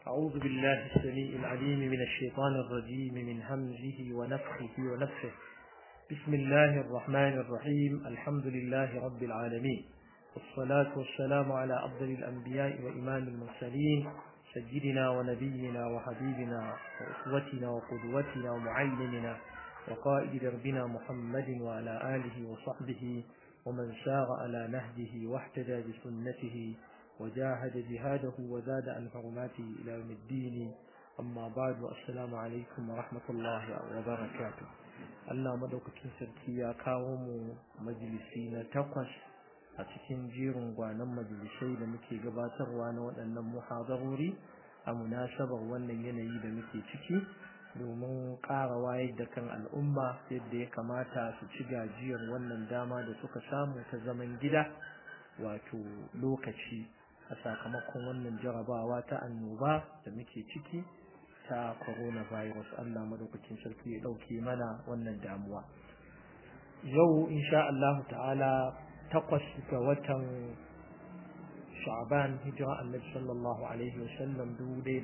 أعوذ بالله السميع العليم من الشيطان الرجيم من همزه ونفخه ونفخه بسم الله الرحمن الرحيم الحمد لله رب العالمين والصلاة والسلام على أفضل الأنبياء وإمام المرسلين سيدنا ونبينا وحبيبنا وأسوتنا وقدوتنا ومعلمنا وقائد دربنا محمد وعلى آله وصحبه ومن سار على نهجه واحتدى بسنته وجاهد جهاده وزاد عن حرماته إلى يوم الدين أما بعد والسلام عليكم ورحمة الله وبركاته Allah madaukakin sarki ya kawo mu majalisi na takwas a cikin jerin gwanon majalisai da muke gabatarwa na waɗannan muhadarori a munasabar wannan yanayi da muke ciki domin ƙara wayar da kan al'umma yadda ya kamata su ci gajiyar wannan dama da suka samu ta zaman gida wato lokaci a sakamakon wannan jarabawa ta annoba da muke ciki ta coronavirus Allah madaukakin sarki ya dauke mana wannan damuwa yau insha Allah ta'ala takwas ga watan Sha'ban hijira Annabi sallallahu alaihi wasallam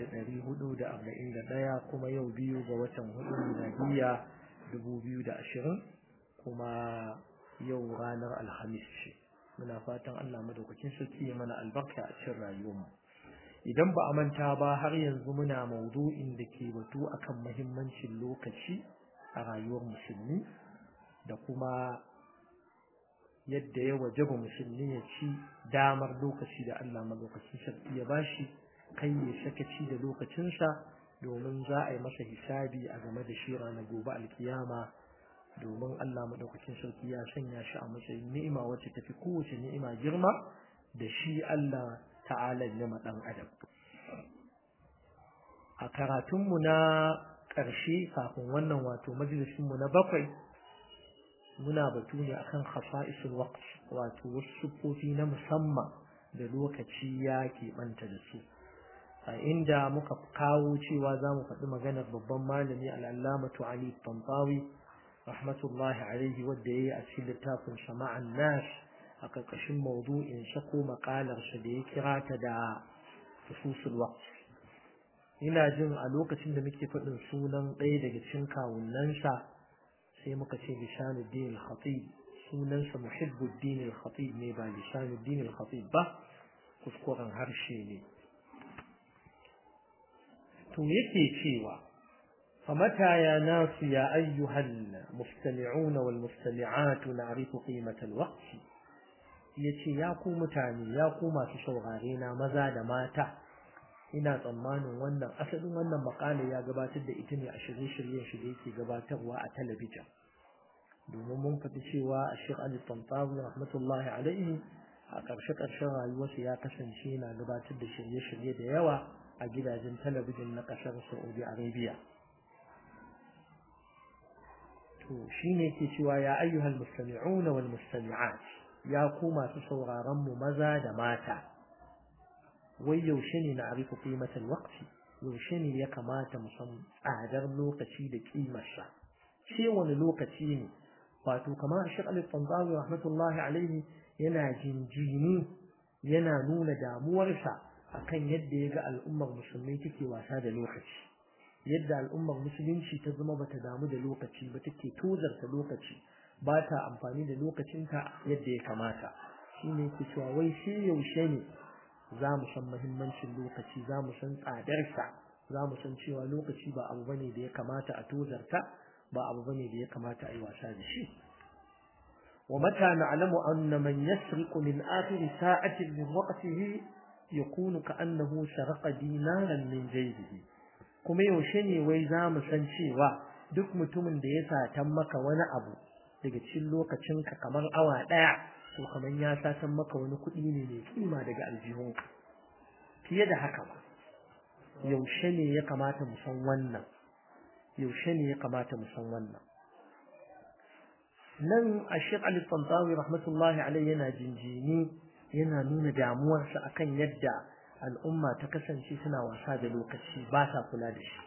1441 kuma yau biyu ga watan hudu miladiya 2020 kuma yau ranar alhamis ce muna fatan Allah madaukakin sarki ya mana albarka a cikin rayuwarmu idan ba a manta ba har yanzu muna maudu'in da ke batu akan mahimmancin lokaci a rayuwar musulmi da kuma yadda ya wajaba musulmi ya ci damar lokaci da Allah madaukakin sarki ya bashi kai ya sakaci da lokacinsa domin za a yi masa hisabi a game da shi ranar gobe alkiyama domin Allah madaukakin sarki ya sanya shi a matsayin ni'ima wacce tafi kowace ni'ima girma da shi Allah ta'ala ya ma dan adam a karatunmu na ƙarshe kafin wannan wato majalisinmu na bakwai muna batu ne akan khasa'isul waqt wato wasu sufofi na musamman da lokaci ya keɓanta da su a inda muka kawo cewa za mu faɗi maganar babban malami al'allamatu ali tantawi rahmatullahi alaihi wadda ya yi a cikin littafin sama'an nas a ƙarƙashin maudu'in sa ko maƙalarsa da ya kira ta da fususul waqt ina jin a lokacin da muke faɗin sunan ɗaya daga cikin kawunansa sai muka ce lishanuddin al-khatib sunansa muhibbuddin al-khatib ne ba lishanuddin al-khatib ba kuskuren harshe ne to yake cewa فمتى يا ناس يا أيها المستمعون والمستمعات نعرف قيمة الوقت yace ya ku mutane ya ku masu saurare na maza da mata ina tsammanin wannan asalin wannan makala ya gabatar da ita ne a shirye-shiryen shi da yake gabatarwa a talabijin domin mun faɗi cewa a shir ali tantawi rahmatullahi alaihi a ƙarshe-ƙarshen rayuwarsa ya kasance yana gabatar da shirye-shirye da yawa a gidajen talabijin na ƙasar saudi arabia to shine ke cewa ya ayyuhal mustami'una wal mustami'at ya ku masu sauraron mu maza da mata wai yaushe ne na arifu qimatal waqti yaushe ne ya kamata mu san tsadar lokaci da kimarsa ce wani lokaci ne wato kamar Sheikh Ali Tanzawi rahmatullahi alaihi yana jinjini yana nuna damuwarsa akan yadda ya ga al'ummar musulmai take wasa da lokaci yadda al'ummar musulunci ta zama bata damu da lokaci ba take tozarta lokaci ba ta amfani da lokacinta yadda ya kamata shine yake cewa wai shi yaushe ne za mu san muhimmancin lokaci za mu san tsadarsa za mu san cewa lokaci ba abu bane da ya kamata a tozarta ba abu bane da ya kamata a yi wasa da shi wa mata na'lamu anna man yasriqu min akhir sa'atin min waqtihi yakunu ka'annahu saraqa dinaran min jaybihi kuma yaushe ne wai za mu san cewa duk mutumin da ya satan maka wani abu daga cikin lokacinka kamar awa ɗaya to kamar ya satan maka wani kuɗi ne mai kima daga aljihunka fiye da haka ba yaushe ne ya kamata mu san wannan yaushe ne ya kamata mu san wannan nan a Sheikh Ali Tantawi rahmatullahi alaihi yana jinjini yana nuna damuwarsa akan yadda al'umma ta kasance suna wasa da lokaci ba sa kula da shi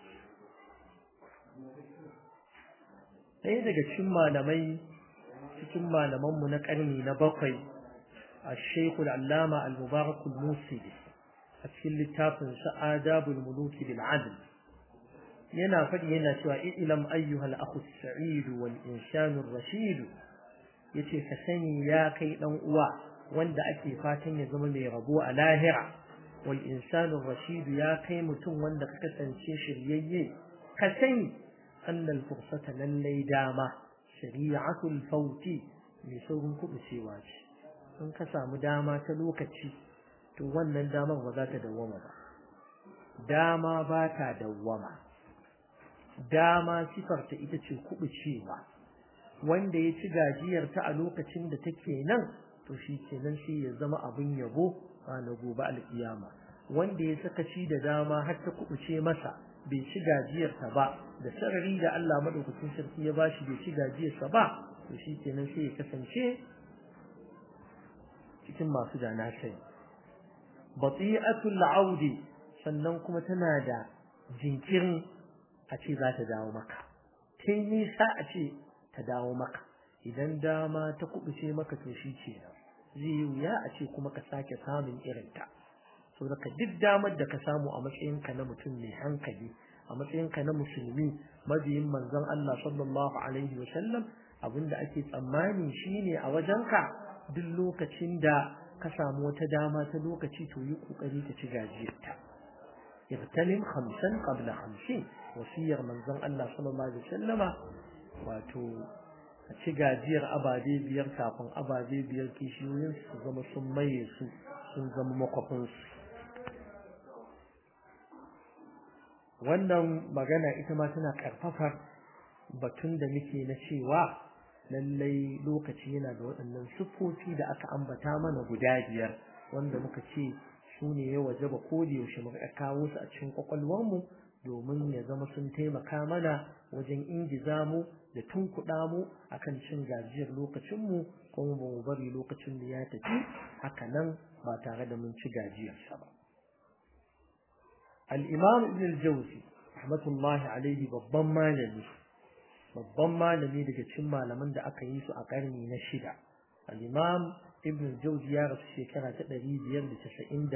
ɗaya daga cikin malamai cikin malamanmu na ƙarni na bakwai a shekul allama al-mubarak al-musili a cikin littafin sa adabul muluki bil adl yana faɗi yana cewa ilam ayyuhal akhu sa'id wal insanu rashid yace ka sani ya kai dan uwa wanda ake fatan ya zama mai rabo a lahira wal insanu rashid ya kai mutum wanda ka kasance shiryayye ka sani annal fursata lallai dama shari'atul fauti mai saurin kubucewa ce in ka samu dama ta lokaci to wannan damar ba za ta dawwama ba dama ba ta dawwama dama sifarta ita ce kubucewa wanda ya ci gajiyarta a lokacin da take nan to shi kenan sai ya zama abin yabo ranar gobe alkiyama wanda ya sakaci da dama har ta kubuce masa bai ci gajiyarta ba da sarari da Allah madaukakin sarki ya bashi bai ci gajiyarsa ba to shi kenan sai ya kasance cikin masu da na sani bati'atul audi sannan kuma tana da jinkirin a ce za ta dawo maka ta nisa a ce ta dawo maka idan dama ta kubuce maka to shi ce zai yi wuya a ce kuma ka sake samun irinta so daga duk damar da ka samu a matsayinka na mutum mai hankali a matsayinka na musulmi mabiyin manzon Allah sallallahu alaihi wa sallam abinda ake tsammani shine a wajenka duk lokacin da ka samu wata dama ta lokaci to yi kokari ka ci gajiyarta irtalim khamsan qabla khamsin wasiyar manzon Allah sallallahu alaihi wasallama wato a ci gajiyar ababe biyar kafin ababe biyar kishiyoyin su zama sun maye su sun zama makwafin su wannan magana ita ma tana karfafar batun da muke na cewa lallai lokaci yana da waɗannan siffofi da aka ambata mana guda biyar wanda muka ce su ne ya waje ba ko da yaushe muka kawo su a cikin kwakwalwarmu domin ya zama sun taimaka mana wajen ingiza mu da tunkuɗa mu akan cin gajiyar lokacinmu kuma ba mu bari lokacin da ya tafi haka nan ba tare da mun ci gajiyarsa ba al-imam ibn al-jawzi rahmatullahi alaihi babban malami babban malami daga cikin malaman da aka yi su a karni na shida al-imam ibn jawzi ya rasu shekara ta 597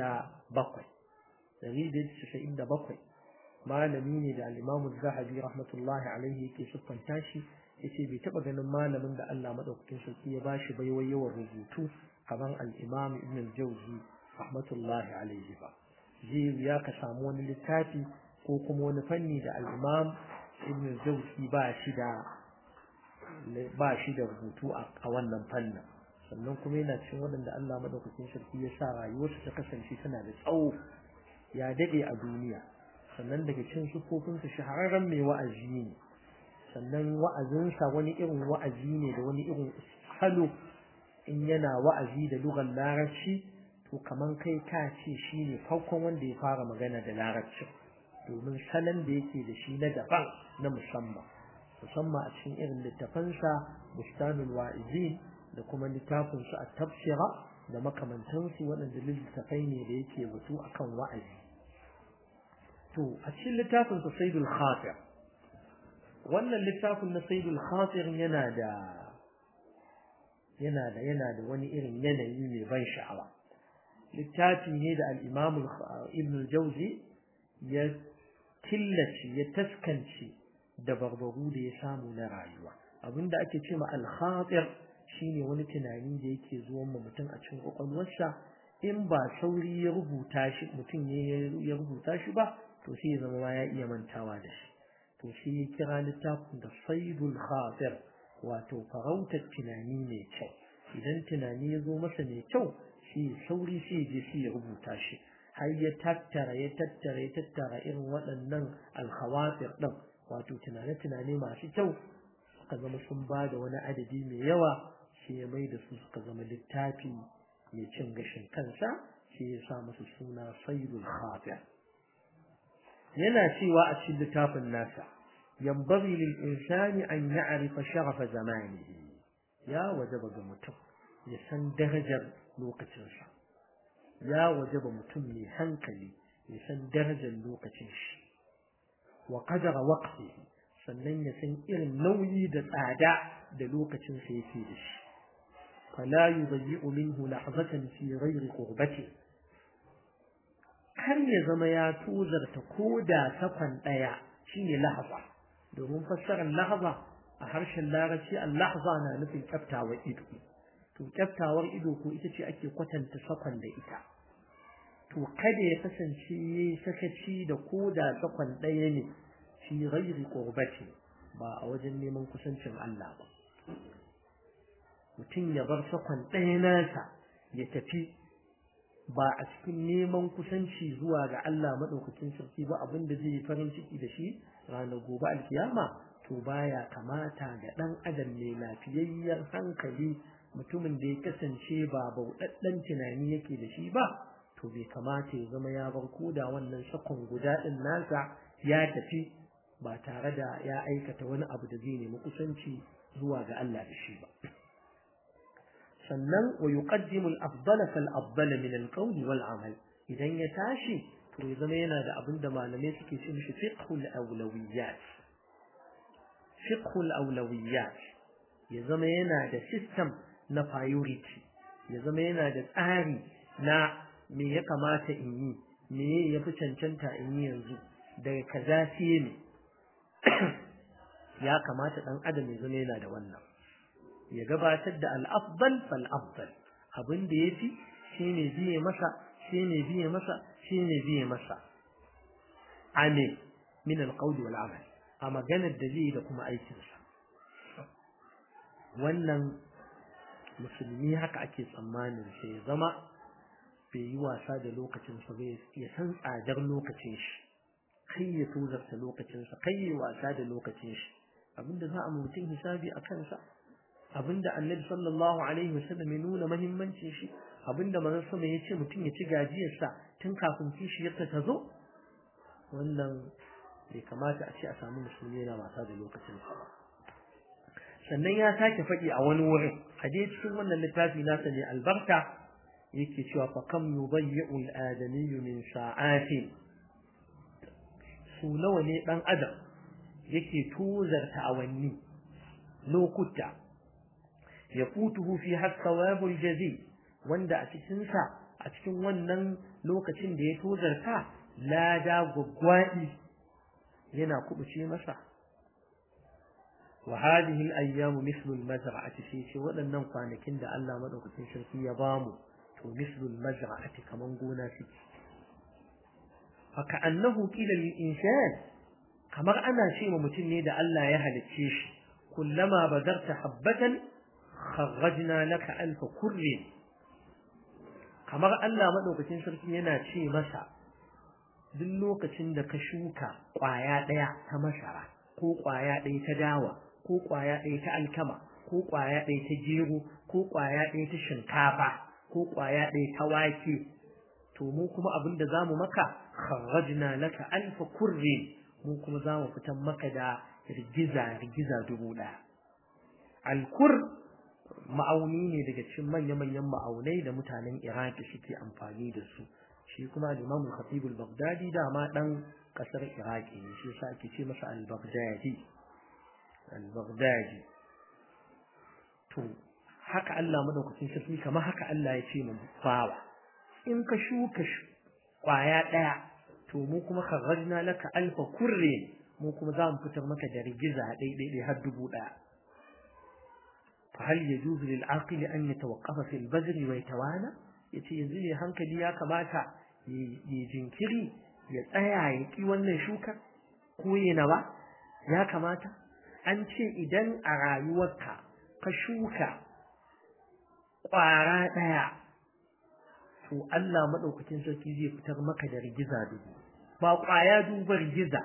597 malami ne da al-imam az-zahabi rahmatullahi alaihi yake siffanta shi yace bai taba ganin malamin da Allah madaukakin sarki ya bashi baiwa yawan rubutu kamar al-imam ibn jawzi rahmatullahi alaihi ba zai ya ka samu wani littafi ko kuma wani fanni da al-imam ibn jawzi ba shi da ba shi da rubutu a wannan fannin sannan kuma yana cikin waɗanda Allah madaukakin sarki ya sa rayuwarsa ta kasance tana da tsawo ya dade a duniya sannan daga cikin sufofinsa shahararren mai wa'azi ne sannan wa'azinsa wani irin wa'azi ne da wani irin salo in yana wa'azi da lugar larabci to kaman kai ka ce shi ne farkon wanda ya fara magana da larabci domin salon da yake da shi na daban na musamman musamman a cikin irin littafansa bustanul wa'izin da kuma littafinsu a tafsira da makamantansu waɗanda littafai ne da yake batu akan wa'azi to a cikin littafinsa saidul khatir wannan littafin na saidul khatir yana da yana da yana da wani irin yanayi mai ban sha'awa littafi ne da al-imam ibn al-jawzi ya killace ya taskance da barbaru da ya samu na rayuwa abinda ake ce ma al-khatir shine wani tunani da yake zuwa ma mutum a cikin kwakwalwarsa in ba sauri ya rubuta shi mutum ya rubuta shi ba to sai ya zama ma ya iya mantawa da shi to shi ya kira littafin da saidul khatir wato farautar tunani mai kyau idan tunani ya zo masa mai kyau shi sauri sai je shi ya rubuta shi har ya tattara ya tattara ya tattara irin waɗannan alkhawatir ɗin wato tunane-tunane masu kyau suka zama sun ba da wani adadi mai yawa sai ya mai da su suka zama littafi mai cin gashin kansa sai ya sa musu suna saidul khatir yana cewa a cikin littafin nasa yambari lil insani an ya'rifa sharafa zamanihi ya wajaba ga mutum ya san darajar lokacinsa ya wajaba mutum mai hankali ya san darajar lokacin shi wa qadara waqtihi sannan ya san irin nauyi da tsada da lokacin sa yake da shi fala yudayyi'u minhu lahzatan fi ghairi qurbati kar ya zama ya tuzarta ko da sakon ɗaya shine lahza domin fassarar lahza a harshen larabci al-lahza na nufin kyaftawar ido to kyaftawar ido ko ita ce ake kwatanta sakon da ita to kada ya kasance yayi sakaci da ko da sakon ɗaya ne fi ghairi qurbati ba a wajen neman kusancin Allah ba mutum ya bar sakon ɗaya nasa ya tafi ba a cikin neman kusanci zuwa ga Allah maɗaukakin sarki ba abin da zai yi farin ciki da shi ranar gobe alkiyama to baya kamata ga ɗan adam mai lafiyayyen hankali mutumin da ya kasance ba bauɗaɗɗen tunani yake da shi ba to bai kamata ya zama ya bar koda wannan sakon guda ɗin nasa ya tafi ba tare da ya aikata wani abu da zai nemi kusanci zuwa ga Allah da shi ba sannan wa yuqaddimu al-afdala fal afdala min al-qawl wal amal idan ya tashi to ya zama yana da abin da malamai suke ce mishi fiqhul awlawiyat fiqhul awlawiyat ya zama yana da system na priority ya zama yana da tsari na me ya kamata in yi me ya fi cancanta in yi yanzu daga kaza sai ne ya kamata dan adam ya zama yana da wannan ya gabatar da al-afdal fal afdal abin da yafi shine biye masa shine biye masa shine biye masa ame min al-qawl wal amal a maganar da zai da kuma aikinsa wannan musulmi haka ake tsammanin sai ya zama bai yi wasa da lokacinsa ba ya san tsadar lokacin shi kai ya tozarta lokacinsa kai ya wasa da lokacin shi abinda za a mutum hisabi a kansa abinda annabi sallallahu alaihi wasallam ya nuna muhimmancin shi abinda manzon sama ya ce mutum ya ci gajiyarsa tun kafin kishiyarsa ta zo wannan bai kamata a ce a samu musulmi yana wasa da lokacinsa ba sannan ya sake faɗi a wani wurin a dai cikin wannan littafi nasa ne albarka yake cewa fa kam yudayyi'u al-adamiyyu min sa'atin su nawa ne dan adam yake tuzarta awanni lokuta ya futuhu fi hasawabul jazi wanda a cikin sa a cikin wannan lokacin da ya tuzarta lada gwaggwaɗi yana kubuce masa wa hadhihi al-ayyam mithlu al-mazra'ati fi shi waɗannan kwanakin da Allah madaukakin sarki ya bamu to mithlu al-mazra'ati kaman gona suke fa ka'annahu qila lil-insan kamar ana ce ma mutum ne da Allah ya halicce shi kullama badarta habbatan kharrajna laka alfa kurrin kamar Allah madaukakin sarki yana ce masa duk lokacin da ka shuka ƙwaya ɗaya ta masara ko ƙwaya ɗaya ta dawa ko ƙwaya ɗaya ta alkama ko ƙwaya ɗaya ta gero ko ƙwaya ɗaya ta shinkafa ko ƙwaya ɗaya ta wake to mu kuma abin da zamu maka kharrajna laka alfa kurri mu kuma zamu fitan maka da rigiza rigiza dubu ɗaya alkur ma'auni ne daga cikin manya-manyan ma'aunai da mutanen iraki suke amfani da su shi kuma Imam Khatib al-Baghdadi dama dan kasar Iraki ne shi yasa ake ce masa al-Baghdadi al-Baghdadi to haka Allah madaukakin sarki kamar haka Allah ya ce mu bawa in ka shuka kwaya daya to mu kuma kharrajna laka alfa kurri mu kuma za mu fitar maka da rigiza daidai har dubu daya fa hal yajuzu lil aqili an yatawaqqafa fil bazri wa yatawana yace yanzu ne hankali ya kamata ya jinkiri ya tsaya ya ki wannan shukar ko yana ba ya kamata an ce idan a rayuwarka ka shuka ƙwara ɗaya to Allah maɗaukacin sarki zai fitar maka da rigiza dubu ba ƙwaya duba rigiza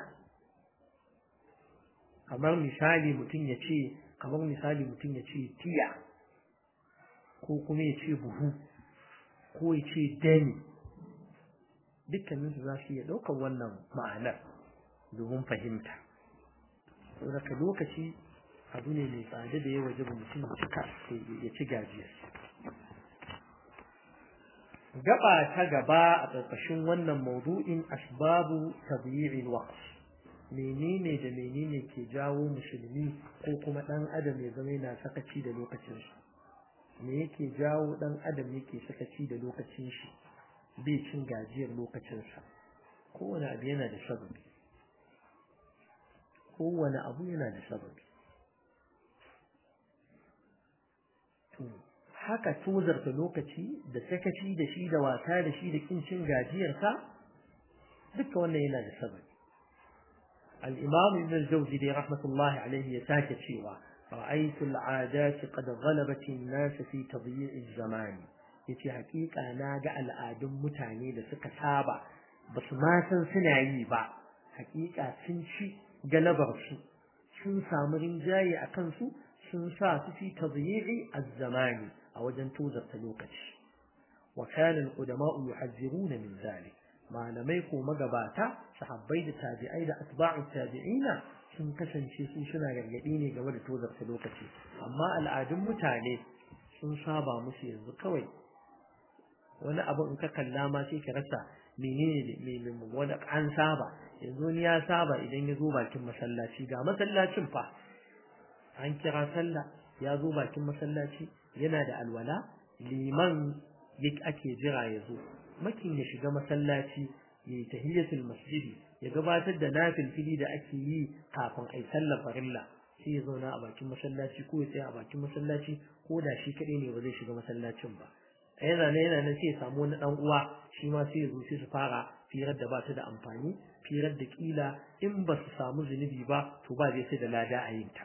kamar misali mutum ya ce kamar misali mutum ya ce tiya ko kuma ya ce buhu ko ya ce dani dukkaninsu za su iya ɗaukar wannan ma'anar domin fahimta daga lokaci abu ne mai tsada da ya waje ba mutum cika ya ci gajiyar gaba ta gaba a ƙarƙashin wannan maudu'in asbabu tabi'il waqt menene da menene ke jawo musulmi ko kuma ɗan adam ya zama yana sakaci da lokacinsa me yake jawo ɗan adam yake sakaci da lokacin shi bai cin gajiyar lokacinsa kowane abu yana da sababi kowane abu yana da sababi to haka tozarta lokaci da sakaci da shi da wasa da shi da kin cin gajiyarsa duka wannan yana da sababi al-imam ibn al-jawzi dai rahmatullahi alayhi ya sake cewa ra'aytu al-'adat qad ghalabat an-nas fi tadyi' az-zaman yace hakika na ga al'adun mutane da suka saba basu ma san suna yi ba hakika sun ci galabar su sun samu rinjaye akan su sun sa su fi tadyi'i az-zamani a wajen tozarta lokaci wa kana al-qudama'u yuhadhiruna min zalik malamai ko magabata sahabbai da tabi'ai da atba'u tabi'ina sun kasance su suna gargadi ne game da tozarta lokaci amma al'adun mutane sun saba musu yanzu kawai wani abu in ka kalla ma sai ka rasa menene menene wani an saba yanzu ni ya saba idan ya zo bakin masallaci ga masallacin fa an kira sallah ya zo bakin masallaci yana da alwala liman ake jira ya zo makin ya shiga masallaci ya yi tahiyyatul masjidi ya gabatar da nafil fili da ake yi kafin a yi sallar farilla sai ya zauna a bakin masallaci ko ya tsaya a bakin masallaci ko da shi kaɗai ne ba zai shiga masallacin ba a yana nan yana nan sai ya samu wani ɗan uwa shi ma sai ya zo sai su fara firar da ba ta da amfani firar da kila in ba su samu zunubi ba to ba zai sai da lada a yin ta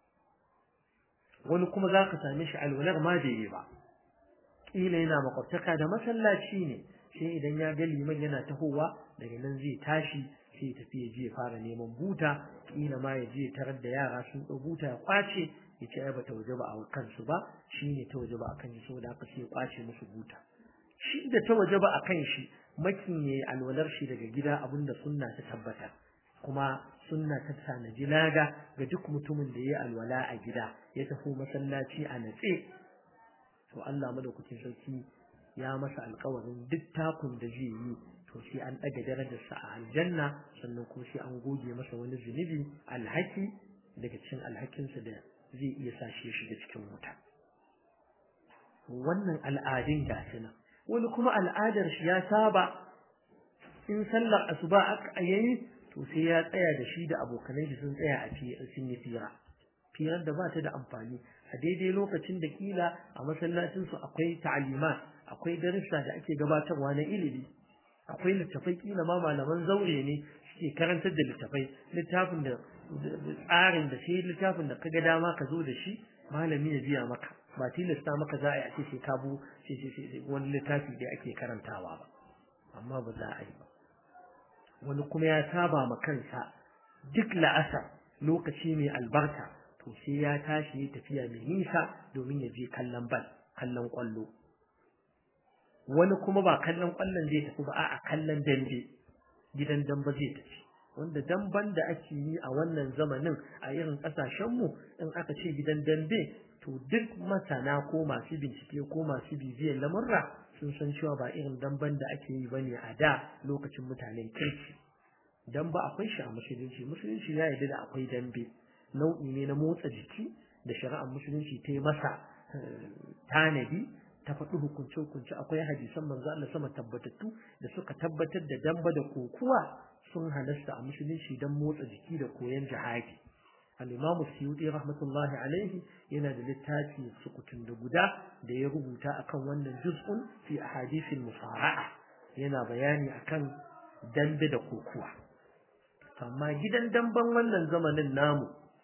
wani kuma za ka same shi alwalar ma bai yi ba kila yana makwabtaka da masallaci ne sai idan ya ga liman yana tahowa daga nan zai tashi sai ya tafi ya je ya fara neman buta kila ma ya je tarar da yara sun ɗau buta ya kwace ya ce ai bata waje ba a kansu ba shine ta waje ba a kan shi saboda haka sai ya kwace musu buta shi da ta waje ba a kan shi makin ya alwalar shi daga gida abinda sunna ta tabbata kuma sunna ta tanaji laga ga duk mutumin da ya alwala a gida ya tafi masallaci a natse to Allah madaukakin sarki ya masa alkawarin duk takun da zai yi to sai an ɗaga darajarsa a aljanna sannan kuma sai an goge masa wani zunubi alhaki daga cikin alhakinsa da zai iya sa shi ya shiga cikin wuta wannan al'adun gashi nan wani kuma al'adar shi ya saba in sallar asuba aka yayi to sai ya tsaya da shi da abokanai shi sun tsaya a sun yi fira firar da ba ta da amfani a daidai lokacin da kila a masallacinsu akwai ta'alimat akwai darussa da ake gabatarwa na ilimi akwai littafai kila ma malaman zaure ne suke karantar da littafai littafin da tsarin da sai littafin da kaga dama ka zo da shi malami ya biya maka ba tilasta maka za a yi a ce sai ka bu wani littafi da ake karantawa ba amma ba za a yi ba wani kuma ya saba ma kansa duk la'asar lokaci mai albarka to sai ya tashi ya tafiya mai nisa domin ya je kallon bal kallon kwallo wani kuma ba kallon kwallon zai tafi ba a kallon dambe gidan dambe zai tafi wanda damban da ake yi a wannan zamanin a irin kasashenmu in aka ce gidan dambe to duk masana ko masu bincike ko masu bibiyar lamurra sun san cewa ba irin damban da ake yi bane a da lokacin mutanen kirki damba akwai shi a musulunci musulunci ya yarda da akwai dambe nau'i ne na motsa jiki da shari'ar musulunci ta yi masa tanadi ta faɗi hukunce-hukunce akwai hadisan manzo Allah sama tabbatattu da suka tabbatar da damba da kokuwa sun halasta a musulunci don motsa jiki da koyon jihadi al-imamu suyuti rahmatullahi alaihi yana da littafi sukutun da guda da ya rubuta akan wannan juz'un fi ahadithil musara'a yana bayani akan dambe da kokuwa amma gidan damban wannan zamanin namu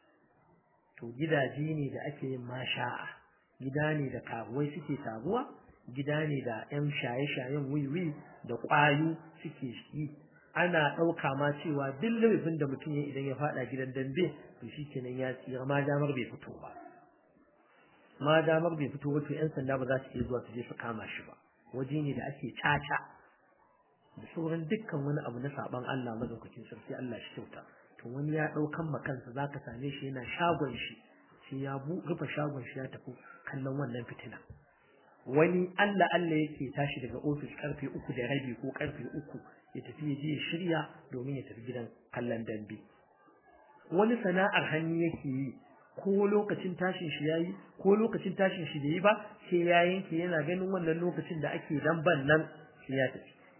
to gidaje ne da ake yin masha'a gida ne da karuwai suke taruwa gida ne da 'yan shaye-shayen wiwi da ƙwayo suke yi ana ɗauka ma cewa duk laifin da mutum ya idan ya faɗa gidan dambe to shi kenan ya tsira ma damar bai fito ba ma damar bai fito ba to 'yan sanda ba za su iya zuwa su je su kama shi ba waje ne da ake caca da sauran dukkan wani abu na saban Allah madaukakin sarki Allah shi kyauta to wani ya ɗaukan ma kansa zaka same shi yana shagon shi sai ya rufe shagon shi ya tafi kallon wannan fitina wani Allah Allah yake tashi daga ofis karfe uku da rabi ko karfe uku ya tafi ya je ya shirya domin ya tafi gidan kallon dambe wani sana'ar hannu yake yi ko lokacin tashin shi yayi ko lokacin tashin shi bai yi ba sai ya yanke yana ganin wannan lokacin da ake damban nan sai ya tafi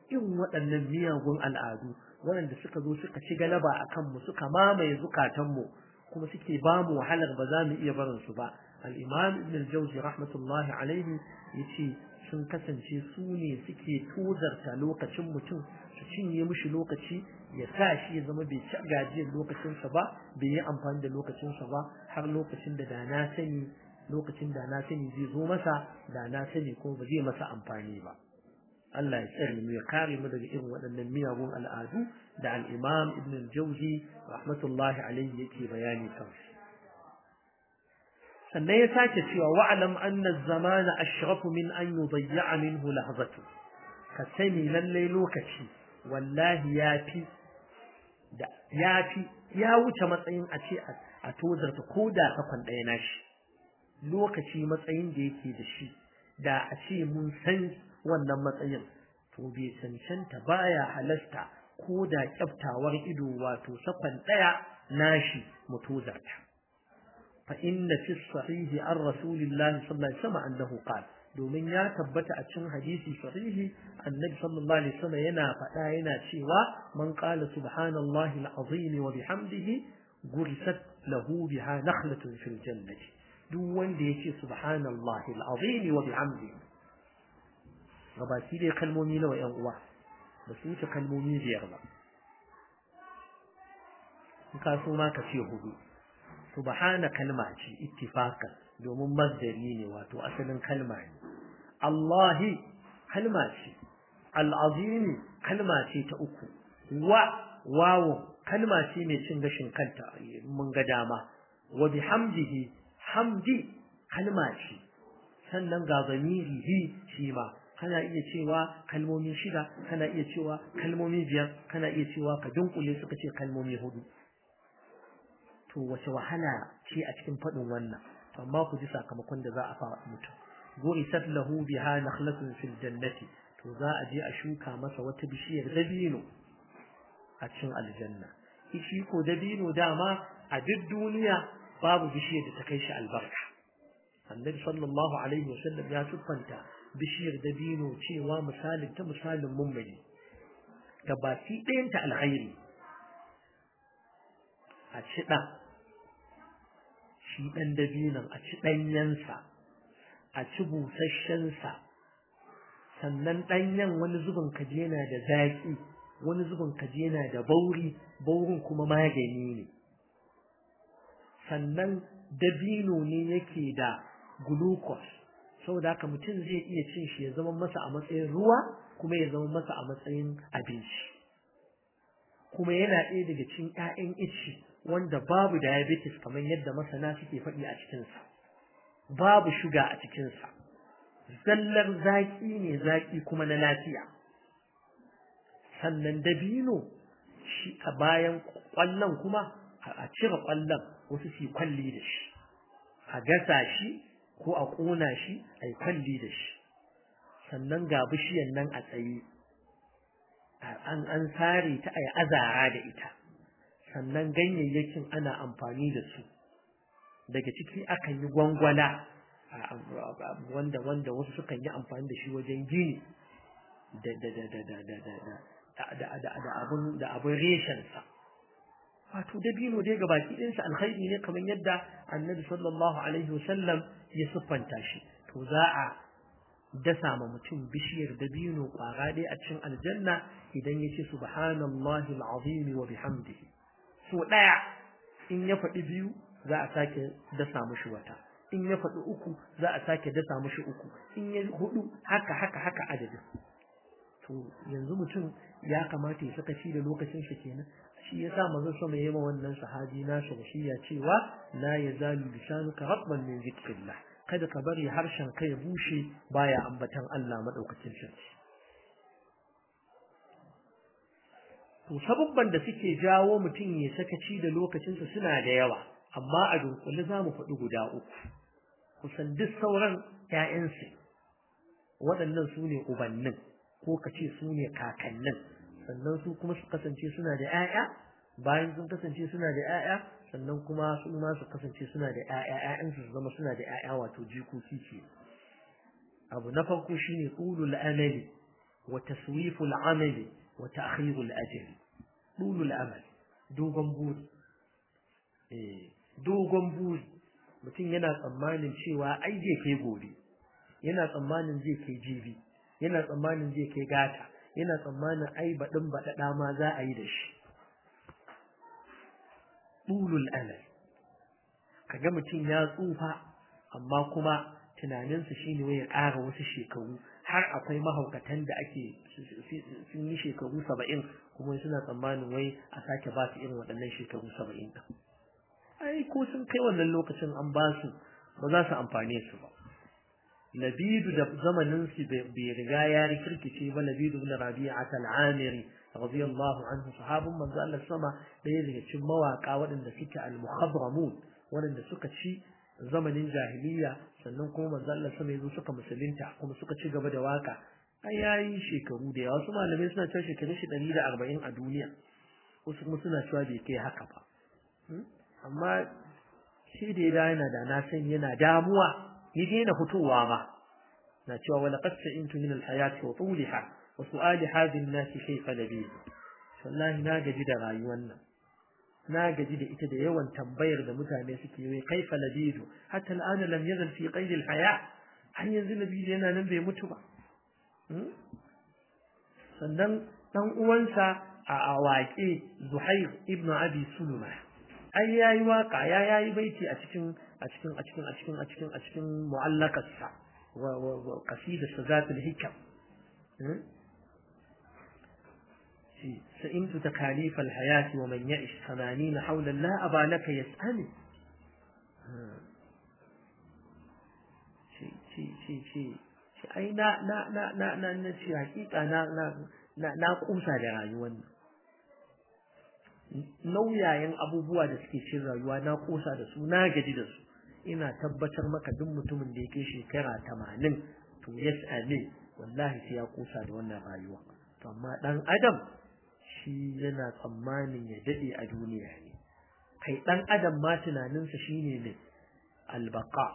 irin waɗannan miyagun al'adu waɗanda suka zo suka ci galaba a kanmu suka mamaye zukatanmu kuma suke ba mu wahalar ba za mu iya barin su ba al-imam ibn al-jawzi rahmatullahi alaihi yace sun kasance su ne suke tozarta lokacin mutum su cinye mishi lokaci ya sa shi ya zama bai ci gajiyar lokacinsa ba bai yi amfani da lokacinsa ba har lokacin da da na sani lokacin da na sani zai zo masa da na sani ko ba zai masa amfani ba Allah ya tsare mu ya kare mu daga irin waɗannan miyagun al'adu da al-Imam Ibn al-Jawzi rahmatullahi alayhi yake bayani kansu sannan ya sake cewa wa'lam anna az-zamana ashrafu min an yudayya minhu lahzatu ka sani lalle lokaci wallahi yafi da yafi ya wuce matsayin a ce a tozarta ko da sakon ɗaya nashi lokaci matsayin da yake da shi da a ce mun san wannan matsayin to bai cancanta baya halasta ko da kyaftawar ido wato sakon ɗaya nashi mu tozarta fa inna fi sahihi an rasulillahi sallallahu alaihi wasallam annahu qala domin ya tabbata a cikin hadisi sahihi annabi sallallahu alaihi wasallam yana faɗa yana cewa man qala subhanallahi alazim wa bihamdihi gurisat lahu biha nakhlatun fil jannati duk wanda yace subhanallahi alazim wa bihamdihi gabaki dai kalmomi nawa yan uwa ba su wuce kalmomi biyar ba in ka so ma ka ce hudu subhana kalma ce ittifaqan domin masdari ne wato asalin kalma ne Allahi kalma ce al'azimi kalma ce ta uku wa wawo kalma ce mai cin gashin kanta mun ga dama wa bihamdihi hamdi kalma ce sannan ga zamirihi shi ma kana iya cewa kalmomi shida kana iya cewa kalmomi biyar kana iya cewa ka dunkule suka ce kalmomi hudu to wace wahala ce a cikin faɗin wannan amma ku ji sakamakon da za a fara mutum gurisat lahu biha nakhlatun fil jannati to za a je a shuka masa wata bishiyar dabino a cikin aljanna shi ko dabino dama a duk duniya babu bishiyar da ta kai shi albarka annabi sallallahu alaihi wasallam ya siffanta bishiyar dabino cewa misalin ta misalin mummuni gabaki ɗayanta alkhairi a ci ɗan shi ɗan dabinon a ci ɗanyensa a ci busasshensa sannan ɗanyen wani zubin kaji yana da zaƙi wani zubin kaji yana da bauri baurin kuma magani ne sannan dabino ne yake da glucose saboda haka mutum zai iya cin shi ya zama masa a matsayin ruwa kuma ya zama masa a matsayin abinci kuma yana ɗaya daga cikin 'ya'yan ici wanda babu diabetes kamar yadda masana suke faɗi a cikinsa babu shuga a cikinsa zallar zaƙi ne zaƙi kuma na lafiya sannan dabino shi a bayan ƙwallon kuma a cire ƙwallon wasu su kwalli da shi a gasa shi ko a ƙona shi a yi kwalli da shi sannan ga bishiyan nan a tsaye an an sare ta a yi azara da ita sannan ganyayyakin ana amfani da su daga ciki akan yi gwangwala wanda wanda wasu sukan yi amfani da shi wajen gini da da da da da da da da da da abun da abun reshen sa wato dabino dai ga baki ɗinsa alkhairi ne kamar yadda annabi sallallahu alaihi wasallam ya siffanta shi to za a dasa ma mutum bishiyar dabino kwara ɗaya a cikin aljanna idan ya ce subhanallahi alazim wa bihamdihi so ɗaya in ya faɗi biyu za a sake dasa mushi wata in ya faɗi uku za a sake dasa mushi uku in ya hudu haka haka haka adadin to yanzu mutum ya kamata ya saka shi da lokacin shi kenan shi yasa manzon sama yayi wannan sahabi na shi ya cewa la yazalu lisanuka ratban min zikrillah kada ka bari harshen ka ya bushe baya ambatan Allah madaukakin sarki to sababban da suke jawo mutum ya sakaci da lokacinsa suna da yawa amma a dunkule za mu faɗi guda uku kusan duk sauran ‘ya'yansu waɗannan su ne ubannin ko ka ce su ne kakannin sannan su kuma su kasance suna da ‘ya'ya bayan sun kasance suna da ‘ya'ya sannan kuma su ma su kasance suna da ‘ya'ya ‘ya'yansu su zama suna da ‘ya'ya wato jikoki ce abu na farko shine ulul amali wa taswiful amali wa ta'khirul ajri dulul amal dogon buri eh dogon buri mutum yana tsammanin cewa ai zai kai gobe yana tsammanin zai kai jibi yana tsammanin zai kai gata yana tsammanin ai baɗin baɗaɗa ma za a yi da shi ɗulul amal kaga mutum ya tsufa amma kuma tunaninsa shine wai ya ƙara wasu shekaru har akwai mahaukatan da ake sun yi shekaru saba'in kuma suna tsammanin wai a sake ba su irin waɗannan shekaru saba'in ɗin ai ko sun kai wannan lokacin an ba su ba za su amfane su ba labidu da zamanin su bai riga ya rikirkice ba labidu ibn rabi'a al-amiri radiyallahu anhu sahabun manzo Allah sama ɗaya daga cikin mawaka waɗanda suke al-mukhadramun waɗanda suka ci zamanin jahiliya sannan kuma manzo Allah sama yazo suka musulunta kuma suka ci gaba da waka ai yayi shekaru da yawa wasu malamai suna cewa shekaru shi 140 a duniya wasu kuma suna cewa bai kai haka ba amma shi da ya yana da na san yana damuwa ya daina fitowa ma na cewa wala qad sa'intu min al-hayati wa tuliha wa su'ali hadhihi an-nas kayfa nabi wallahi na gaji da rayuwar nan na gaji da ita da yawan tambayar da mutane suke yi kaifa nabidu hatta al'an lam yazal fi qayd al-haya har yanzu nabidu yana nan bai mutu ba sannan dan uwansa a waƙe Zuhair ibn Abi Sulma ai yayi waka ya yayi baiti a cikin a cikin a cikin a cikin a cikin a cikin mu'allakarsa wa wa qasida sazatul hikam shi sa'intu takalif alhayat wa man ya'ish 80 hawla la aba laka yas'ani shi shi shi shi shi ai na na na na na na shi hakika na na na kusa da rayuwar nan nauyayen abubuwa da suke cin rayuwa na kosa da su na gaji da su ina tabbatar maka duk mutumin da yake shekara tamanin to yes amin wallahi sai ya kosa da wannan rayuwa to amma dan adam shi yana tsammanin ya dade a duniya ne kai dan adam ma tunaninsa shine ne albaka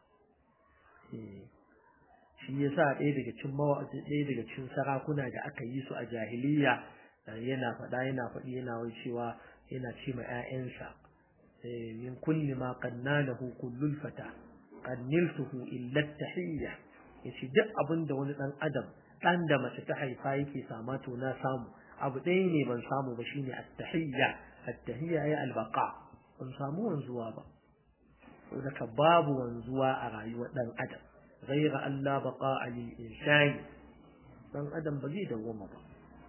shi yasa ɗaya daga cikin mawaƙi ɗaya daga cikin sarakuna da aka yi su a jahiliya yana faɗa yana faɗi yana wai cewa yana ce ma ƴaƴansa min kulli ma qannanahu kullul fata qanniltuhu illa tahiyya yace duk abin da wani dan adam dan da mace ta haifa yake sama to na samu abu ɗaya ne ban samu ba shine at-tahiyya at-tahiyya ay al-baqa ban samu wanzuwa ba saboda babu wanzuwa a rayuwar dan adam غير أن لا بقاء للإنسان dan adam ba zai dawwama ba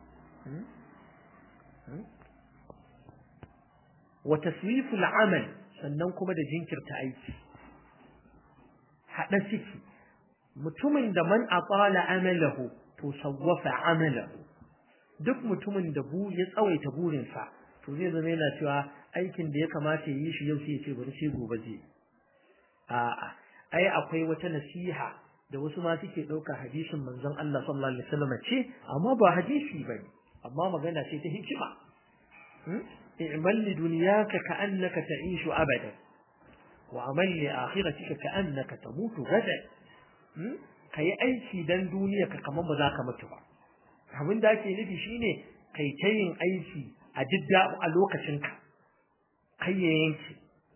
wa taswiful amal sannan kuma da jinkirta aiki hada ciki mutumin da man aqala amalahu to sawwafa amalahu duk mutumin da bu ya tsawaita burinsa to zai zama yana cewa aikin da ya kamata ya yi shi yau sai ya ce bari sai gobe zai a'a ai akwai wata nasiha da wasu ma suke ɗauka hadisin manzon Allah sallallahu alaihi wasallam ce amma ba hadisi bane amma magana ce ta hikima i'mal li dunyaka ka'annaka ta'ishu abadan wa amal li akhiratika ka'annaka tamutu gadan kai aiki dan duniya ka kamar ba za ka mutu ba abin da ake nufi shine kai ta yin aiki a didda a lokacin ka kai ya yanke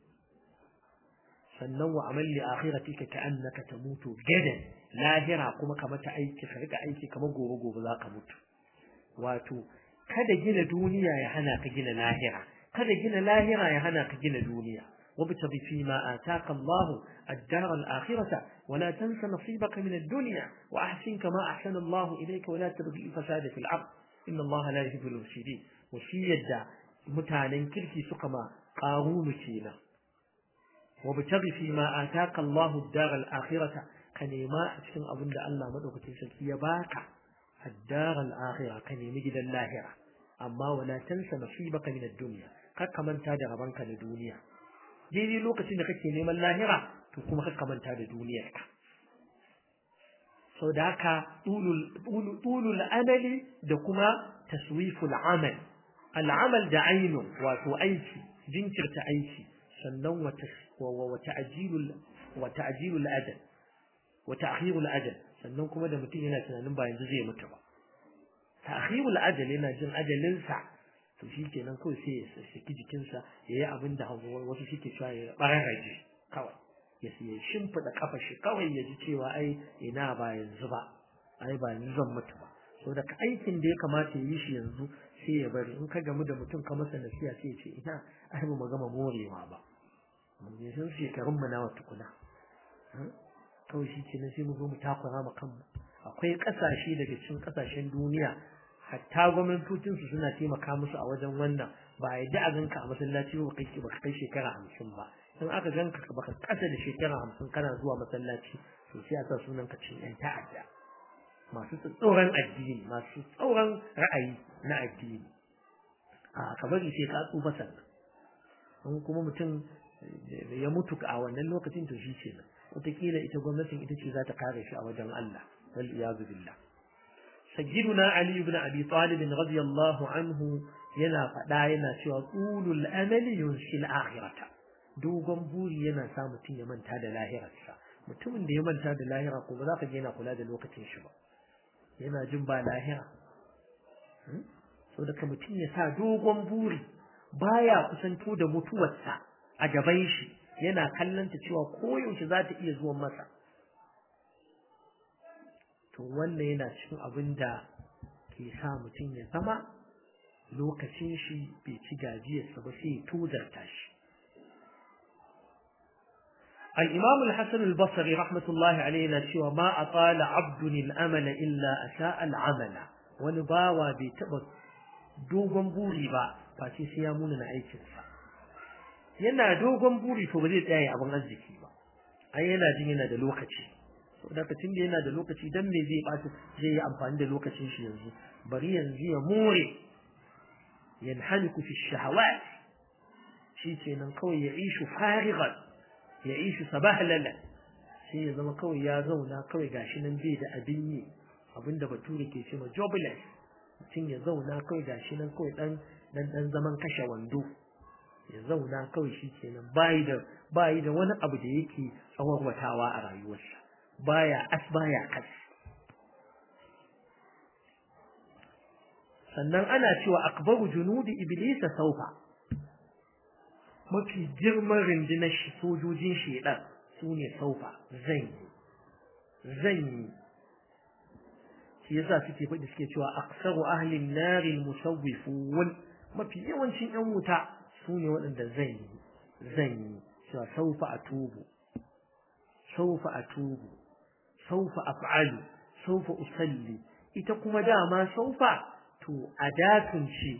sannan wa amal li akhiratika ka'annaka tamutu gadan lahira kuma ka mata aiki ka rika aiki kamar gobe gobe za ka mutu wato kada gina duniya ya hana ka gina lahira kada gina lahira ya hana ka gina duniya وابتغ فيما آتاك الله الدار الآخرة ولا تنس نصيبك من الدنيا وأحسن كما أحسن الله إليك ولا تبغي الفساد في الأرض إن الله لا يحب المفسدين وشيد متعلن كركي سقما قارون كينا وابتغ فيما آتاك الله الدار الآخرة كنما أتكن أظن الله مدوك تنسكي باك الدار الآخرة كنما جد اللاهرة أما ولا تنس نصيبك من الدنيا كما انت ربانك لدنيا daidai lokacin da kake neman lahira to kuma ka manta da duniyarka sau da haka tulul amali da kuma taswiful amal al'amal da ainun wato aiki jinkirta aiki sannan wa ta'jilul wa ta'jilul ajal wa ta'khirul ajal sannan kuma da mutum yana tunanin ba yanzu zai mutu ba ta'khirul ajal yana jin ajalinsa to shi kenan kawai sai ya saki jikinsa ya yi abin da wasu suke cewa ya bararraje kawai ya ya shimfiɗa kafa shi kawai ya ji cewa ai ina ba yanzu ba ai ba yanzu zan mutu ba so da aikin da ya kamata ya yi shi yanzu sai ya bari in ka gamu da mutum ka masa nasiha sai ya ce ina ai ba mu gama morewa ba mun je sun shekarun mu nawa tukuna kawai shi kenan sai mu zo mu takura ma kanmu akwai ƙasashe daga cikin ƙasashen duniya hatta gwamnatocinsu suna taimaka musu a wajen wannan ba a yadda a ganka a masallaci ba kai baka kai shekara hamsin ba in aka ganka baka kasa da shekara hamsin kana zuwa masallaci to sai a sa sunan ka cin yan ta'adda masu tsoron addini masu tsoron ra'ayi na addini a ka bari sai ka tsufa sannan in kuma mutum ya mutu a wannan lokacin to shi ce nan wataƙila ita gwamnatin ita ce za ta kare shi a wajen Allah wal iyazu billah سيدنا علي بن أبي طالب رضي الله عنه yana faɗa yana cewa tsulul amali yunsil akhirata dogon buri yana sa mutum ya manta da lahirarsa mutumin da ya manta da lahira ko ba za ka je yana kula da lokacin shi ba yana jin ba lahira so daga mutum ya sa dogon buri baya kusanto da mutuwarsa a gaban shi yana kallanta cewa koyaushe za ta iya zuwa masa to wannan yana cikin abin da ke sa mutum ya zama lokacin shi bai ci gajiyarsa ba sai ya tozarta shi الإمام الحسن البصري رحمة الله علينا شوى ما أطال عبد الأمل إلا أساء العمل ونباوى بتبت دوغن بوري با فاتي سيامون نعيش yana dogon buri to ba zai tsaya abin arziki ba ai yana jin yana da lokaci lokacin da yana da lokaci dan me zai bata zai yi amfani da lokacin shi yanzu bari yanzu ya more yanhaliku fi shahawat shi kenan kawai ya ishu farighan ya ishu sabahlala sai ya zama kawai ya zauna kawai gashi nan bai da abin yi abinda bature ke cewa jobless mutum ya zauna kawai gashi nan kawai dan dan dan zaman kashe wando ya zauna kawai shi kenan bayi da bayi da wani abu da yake tsawarwatawa a rayuwarsa baya as baya kas sannan ana cewa akbaru junudi iblisa saufa mafi girman rundunar shi sojojin shedan su ne saufa zan yi zan yi shi yasa suke faɗi suke cewa aksaru ahlin nari musawwifun mafi yawancin yan wuta su ne waɗanda zan yi zan yi cewa saufa a tubu saufa a tubu saufa af'alu saufa usalli ita kuma dama saufa to adatun ce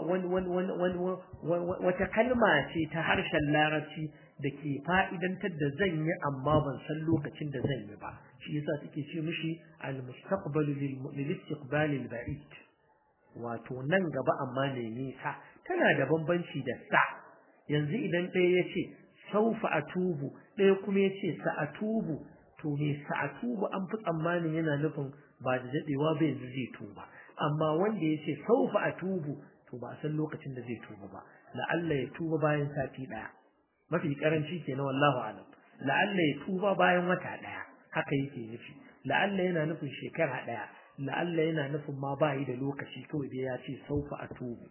wata kalma ce ta harshen larabci da ke fa'idantar da zan yi amma ban san lokacin da zan yi ba shi yasa suke ce mishi al-mustaqbalu lil istiqbal al-ba'id wato nan gaba amma ne nisa tana da bambanci da sa yanzu idan ɗaya ya ce saufa atubu ɗaya kuma ya ce sa'atubu to me sa'atubu an fi tsammanin yana nufin ba da daɗewa ba yanzu zai tuba amma wanda ya ce saufa atubu to ba a san lokacin da zai tuba ba la'alla ya tuba bayan sati ɗaya mafi karanci ke na wallahu alam la'alla ya tuba bayan wata ɗaya haka yake nufi la'alla yana nufin shekara ɗaya la'alla yana nufin ma ba yi da lokaci kawai dai ya ce saufa atubu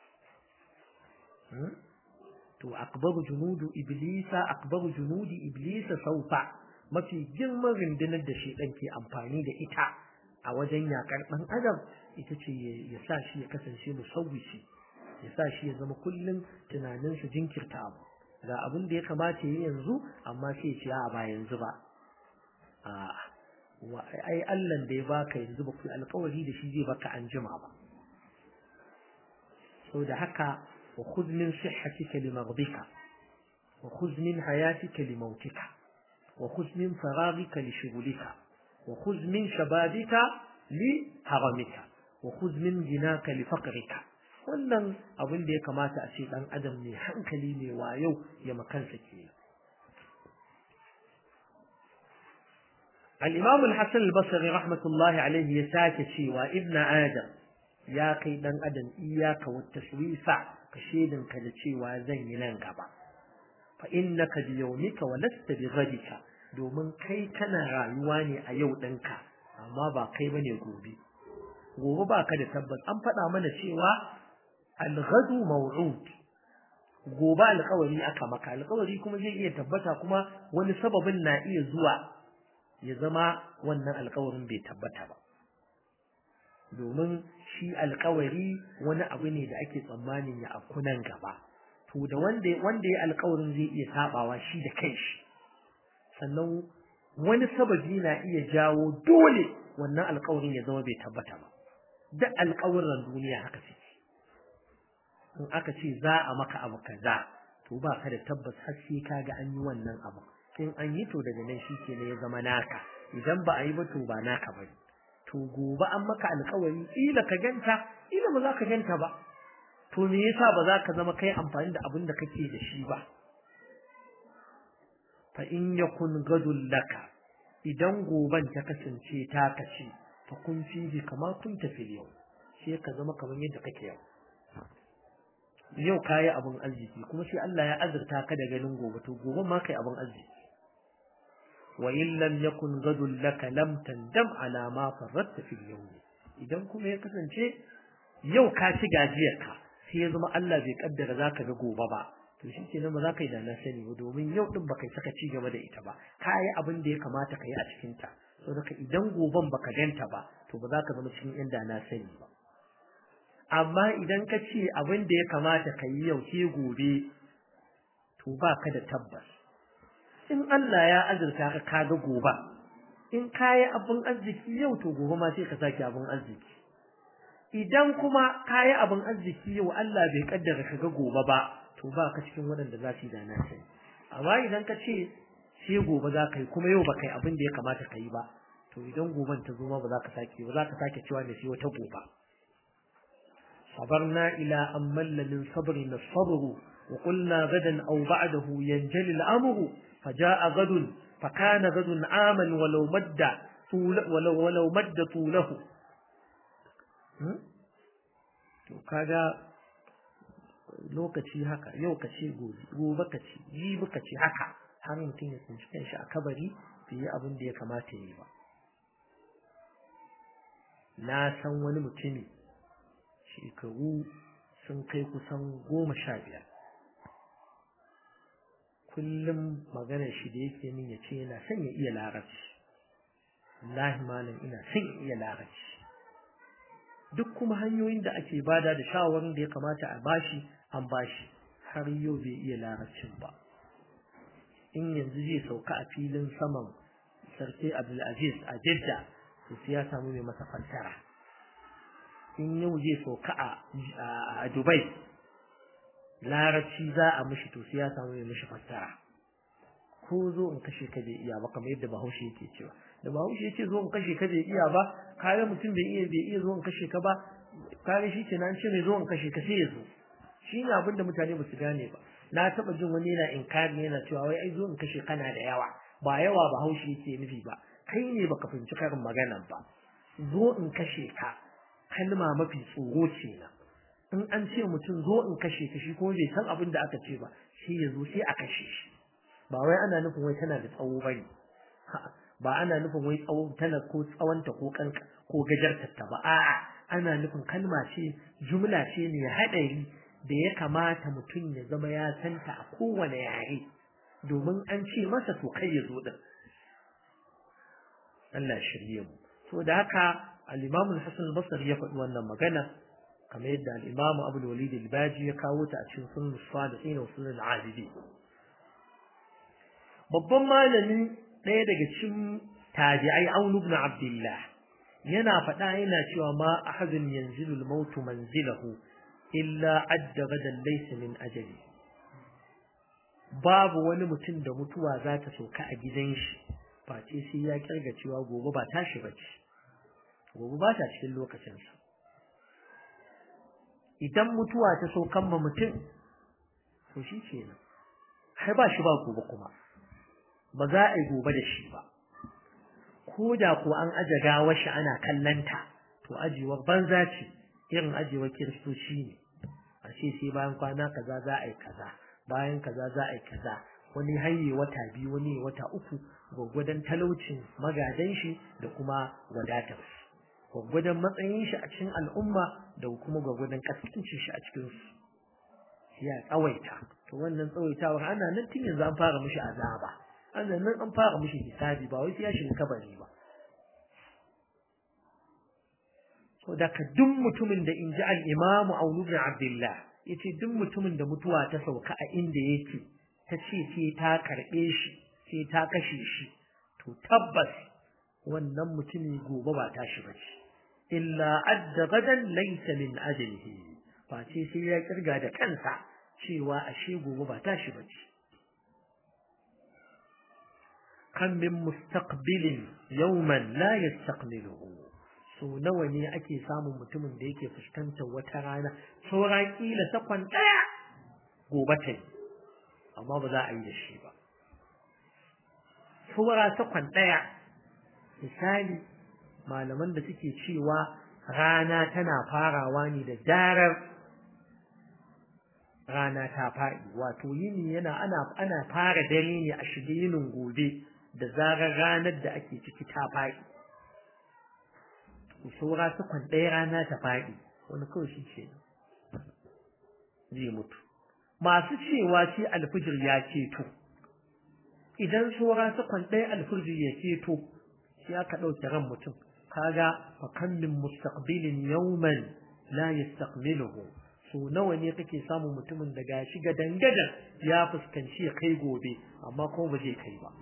to akbaru junudu iblisa akbaru junudi iblisa saufa mafi girman rundunar da shedan ke amfani da ita a wajen yakar dan adam ita ce ya sa shi ya kasance musawwishi ya sa shi ya zama kullum tunanin su jinkirta abu ga abin da ya kamata yi yanzu amma sai ya ce a ba yanzu ba a ai Allah da ya baka yanzu ba ku alƙawari da shi zai baka an jima ba saboda haka وخذ من صحتك لمرضك وخذ من حياتك لموتك وخذ من فراغك لشغلك وخذ من شبابك لهرمك وخذ من غناك لفقرك wannan abin da ya kamata a ce dan adam ne hankali ne wa yau ya makansa ke al-imam al-hasan al-basri rahmatullahi alayhi ya sake cewa ibn adam ya kai dan adam iyaka wa tashwisa ka ka da cewa zan yi nan gaba fa innaka bi yawmika wa lasta bi ghadika domin kai kana rayuwa ne a yau ɗinka amma ba kai bane gobe gobe baka da tabbas an faɗa mana cewa al-ghadu maw'ud gobe alƙawari aka maka alƙawari kuma zai iya tabbata kuma wani sababin na iya zuwa ya zama wannan alƙawarin bai tabbata ba domin shi alƙawari wani abu ne da ake tsammanin ya afku nan gaba to da wanda wanda ya alƙawarin zai iya sabawa shi da kanshi sannan wani sababi na iya jawo dole wannan alƙawarin ya zama bai tabbata ba duk alƙawarin duniya haka suke in aka ce za a maka abu kaza to ba ka da tabbas har sai ka ga an yi wannan abu in an yi to daga nan shi ke ne ya zama naka idan ba a yi ba to ba naka ba to gobe an maka alƙawari ila ka ganta ila ba za ka ganta ba to me yasa ba za ka zama kai amfani da abin da kake da shi ba fa in yakun gadul laka idan goban ta kasance ta kace fa kun fi kama kun tafi yau sai ka zama kamar yadda kake yau yau kayi abin arziki kuma sai Allah ya azurta ka da ganin gobe to gobe ma kai abin arziki wa in lam yakun gadul laka lam tandam ala ma farratta fil yawm idan kuma ya kasance yau ka ci gajiyar ka sai ya zama Allah bai kaddara zaka ga gobe ba to shi ke nan ba za ka yi da na sani ba domin yau din baka saka ci gaba da ita ba ka yi abin da ya kamata ka yi a cikin ta saboda idan goben baka ganta ba to ba za ka zama cikin yan da na sani ba amma idan ka ce abin da ya kamata ka yi yau sai gobe to ba ka da tabbas in Allah ya azurta ka kaga gobe in ka yi abin arziki yau to gobe ma sai ka sake abin arziki idan kuma ka yi abin arziki yau Allah bai kaddara ka ga gobe ba to ba ka cikin waɗanda za su yi da na sani amma idan ka ce sai gobe za ka yi kuma yau ba kai abin da ya kamata ka yi ba to idan goben ta zo ma ba za ka sake ba za ka sake cewa ne sai wata gobe صبرنا إلى أن مل من صبرنا الصبر وقلنا غدا أو بعده ينجلي الأمر فجاء غد فكان غد عاما ولو مد طول ولو ولو مد طوله kaga lokaci haka yau ka ce gobe gobe ka ce jibi ka ce haka har mutum ya tsinci kanshi a kabari bai yi abin da ya kamata ya yi ba na san wani mutumi shekaru sun kai kusan goma sha biyar kullum maganar shi da yake min ya ce yana son ya iya larabci wallahi malam ina son ya iya larabci duk kuma hanyoyin da ake bada da shawarin da ya kamata a bashi an bashi har yau bai iya larabcin ba in yanzu zai sauka a filin saman sarki abdulaziz a jidda to sai ya samu mai masa fassara in yau zai sauka a dubai larabci za a mishi to sai ya samu mai mishi fassara ko zo in kashe ka bai iya ba kamar yadda bahaushe yake cewa da bahaushe ya ce zo in kashe ka bai iya ba kare mutum bai iya bai iya zo in kashe ka ba kare shi ke nan ce mai zo in kashe ka sai ya zo shi ne abin da mutane ba su gane ba na taɓa jin wani yana inkari yana cewa wai ai zo in kashe kana da yawa ba yawa bahaushe yake nufi ba kai ne baka fahimci karin maganan ba zo in kashe ka kalma mafi tsoro ce na in an ce mutum zo in kashe ka shi kuma bai san abin da aka ce ba sai ya zo sai a kashe shi ba wai ana nufin wai tana da tsawo bane ba ana nufin wai tsawo tana ko tsawonta ko kanka ko gajartarta ba a'a ana nufin kalma ce jumla ce ne haɗari da ya kamata mutum ya zama ya santa a kowane yare domin an ce masa to kai ya zo din Allah shirye mu so da haka al-Imam al-Hasan al-Basri ya faɗi wannan magana kamar yadda al-Imam Abu al-Walid al-Baji ya kawo ta a cikin Sunan Salihin wa Sunan al-Abidi babban malami ɗaya daga cikin tabi'ai Aun ibn Abdullah yana faɗa yana cewa ma ahadun yanzilu al-maut manzilahu illa adda gadan laysa min ajali babu wani mutum da mutuwa za ta sauka a gidan shi face sai ya kirga cewa gobe ba tashi bace gobe ba ta cikin lokacinsa idan mutuwa ta saukan ma mutum to shi kenan har ba shi ba gobe kuma ba za a yi gobe da shi ba ko da ko an aje gawar shi ana kallanta to ajewar banza ce irin ajewar kiristoci ne a ce sai bayan kwana kaza za a yi kaza bayan kaza za a yi kaza wani haye wata biyu wani wata uku gwaggwadon talaucin magadan shi da kuma wadatar gwaggwadon matsayin shi a cikin al'umma da kuma gwaggwadon kaskancin shi a cikin su ya tsawaita to wannan tsawaitawar ana nan tun yanzu an fara mishi azaba ana nan an fara mishi hisabi ba wai sai ya shiga kabari ba so da ka duk mutumin da inji al-Imam Aunu bin Abdullah yace duk mutumin da mutuwa ta sauka a inda yake ta ce sai ta karbe shi sai ta kashe shi to tabbas wannan mutumi gobe ba tashi bace illa adda gadan laysa min ajlihi face sai ya kirga da kansa cewa ashe gobe ba tashi bace kan min mustaqbilin yawman la yastaqbiluhu so nawa ne ake samun mutumin da yake fuskantar wata rana saura kila sakon daya gobe ta yi amma ba za a yi da shi ba saura sakon daya misali malaman da suke cewa rana tana farawa ne da darar rana ta faɗi wato yini yana ana ana fara dare ne a shige yinin gobe da zarar ranar da ake ciki ta faɗi saura sakon ɗaya rana ta faɗi wani kawai shi ce zai mutu masu cewa shi alfijir ya ceto idan saura sakon ɗaya alfijir ya ceto sai aka ɗauke ran mutum kaga fa kan min mustaqbilin yawman la yastaqbiluhu so nawa ne kake samun mutumin da gashi ga dangadan ya fuskanci ya kai gobe amma kuma ba zai kai ba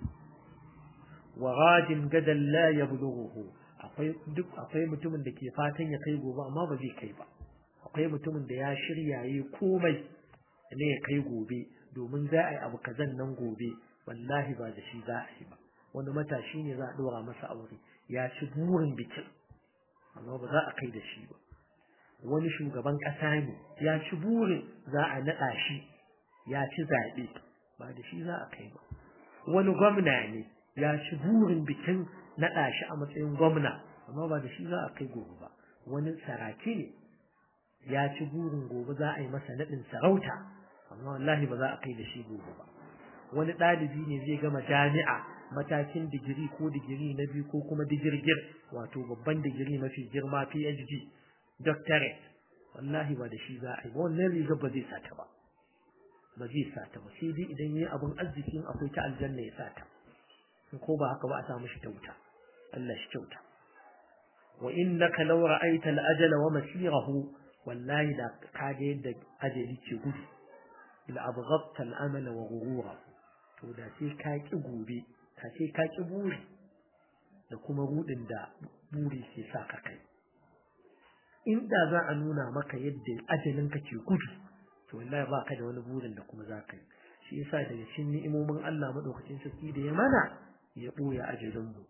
wa ghadin gadan la yablughuhu akwai duk akwai mutumin da ke fatan ya kai gobe amma ba zai kai ba akwai mutumin da ya shirya yi komai ne ya kai gobe domin za a yi abu kazan nan gobe wallahi ba da shi za a yi ba wani matashi ne za a ɗora masa aure ya ci burin bikin amma ba za a kai da shi ba wani shugaban ƙasa ne ya ci burin za a naɗa shi ya ci zaɓe ba da shi za a kai ba wani gwamna ne ya ci burin bikin naɗa shi a matsayin gwamna amma ba da shi za a kai gobe ba wani saraki ne ya ci burin gobe za a yi masa naɗin sarauta amma wallahi ba za a kai da shi gobe ba wani ɗalibi ne zai gama jami'a matakin digiri ko digiri na biyu ko kuma digirgir wato babban digiri mafi girma PhD doctorate wallahi ba da shi za a yi ba wannan riga ba zai sata ba ba zai sata ba sai dai idan yayi abun arzikin akwai ta aljanna ya sata ko ba haka ba a samu shi ta wuta Allah shi kyauta wa innaka law ra'aita al-ajala wa masirahu wallahi da ka ga yadda ajali ke gudu la abghadta al-amala wa ghurura to da sai ka ki gobe ka sai ka ki buri da kuma rudin da buri ke sa ka kai inda za a nuna maka yadda ajalin ka ke gudu to wallahi ba ka da wani burin da kuma za ka yi shi yasa daga cikin ni'imomin Allah madaukakin sarki da ya mana ya ɓoye ajalinmu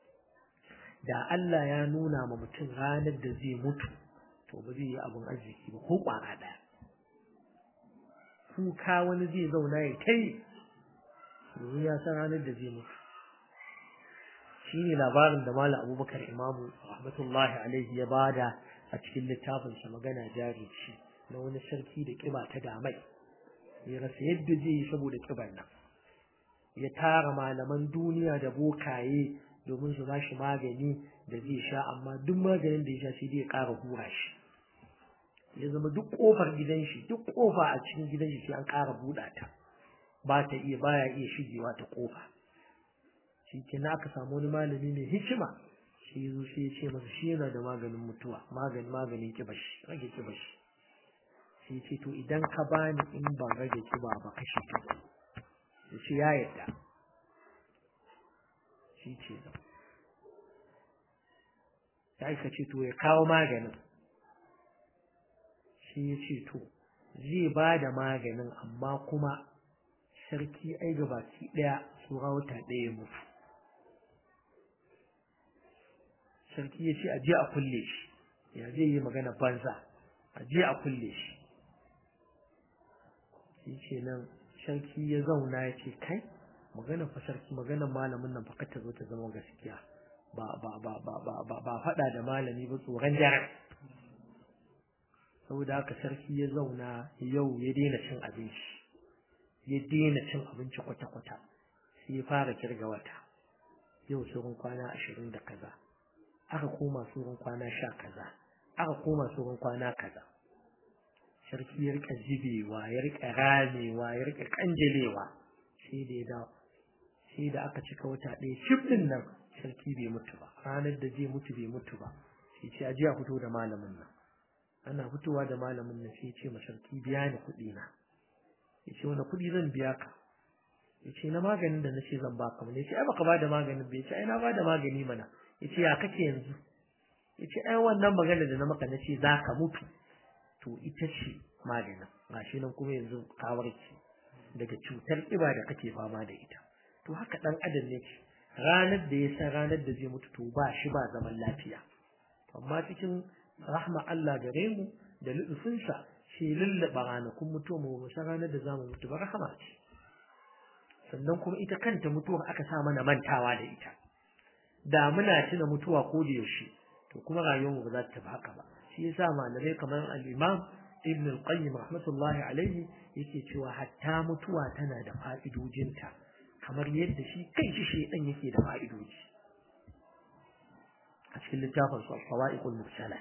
da Allah ya nuna ma mutum ranar da zai mutu to ba zai yi abin arziki ba ko ƙwara ɗaya kuka wani zai zauna ya kai domin ya san ranar da zai mutu shi ne labarin da Malam Abubakar Imamu rahmatullahi alaihi ya bada a cikin littafinsa magana jari ce na wani sarki da ƙiba ta damai ya rasa yadda zai yi saboda ƙibar nan ya tara malaman duniya da bokaye domin su bashi magani da zai sha amma duk maganin da ya sha sai dai ya ƙara hura shi ya zama duk ƙofar gidan shi duk ƙofa a cikin gidan shi sai an ƙara buɗa ta ba ta iya baya iya shigewa ta ƙofa shi ke na aka samu wani malami mai hikima shi ya zo sai ya ce masa shi yana da maganin mutuwa maganin maganin kibashi rage kibashi sai ya ce to idan ka bani in ba rage kiba ba kashe kiba ya ce ya yarda shi ce da ya aika ce to ya kawo maganin shi ya ce to zai ba da maganin amma kuma sarki ai gabaki ɗaya tsura wata ɗaya mutu sarki ya ce a je a kulle shi ya zai yi magana banza a je a kulle shi shi ce nan sarki ya zauna ya ce kai magana fa sarki magana malamin nan fa ta zo ta zama gaskiya ba ba ba ba ba ba ba faɗa da malami ba tsoron jaran saboda haka sarki ya zauna yau ya daina cin abinci ya daina cin abinci kwata-kwata sai ya fara kirga wata yau sauran kwana ashirin da kaza aka koma tsoron kwana sha kaza aka koma tsoron kwana kaza sarki ya rika jibewa ya rika ramewa ya rika kanjelewa sai da ya dawo sai da aka cika wata ɗaya cif ɗin nan sarki bai mutu ba ranar da zai mutu bai mutu ba sai ce a a fito da malamin nan ana fitowa da malamin nan sai ce ma sarki biya ni kuɗi na ya ce wani kuɗi zan biya ka ya ce na maganin da na ce zan baka mana ya ce ai baka ba da maganin ba ya ce ai na ba da magani mana ya ce ya kake yanzu ya ce ai wannan magana da na maka na ce za ka mutu to ita ce maganin gashi nan kuma yanzu ka warke daga cutar ƙiba da kake fama da ita to haka ɗan adam ne ce ranar da ya san ranar da zai mutu to ba shi ba zaman lafiya amma cikin rahma Allah gare mu da lutufinsa shi lullaba ranakun mutuwa mu san ranar da zamu mutu ba rahama ce sannan kuma ita kanta mutuwar aka sa mana mantawa da ita da muna tuna mutuwa ko da yaushe to kuma rayuwar mu ba za ta tafi haka ba shi yasa malamai kamar al-Imam Ibn al-Qayyim rahmatullahi alaihi yake cewa hatta mutuwa tana da fa'idojinta kamar yadda shi kanshi shedan yake da fa'idoji a cikin littafin su al-Fawa'iqul Mursala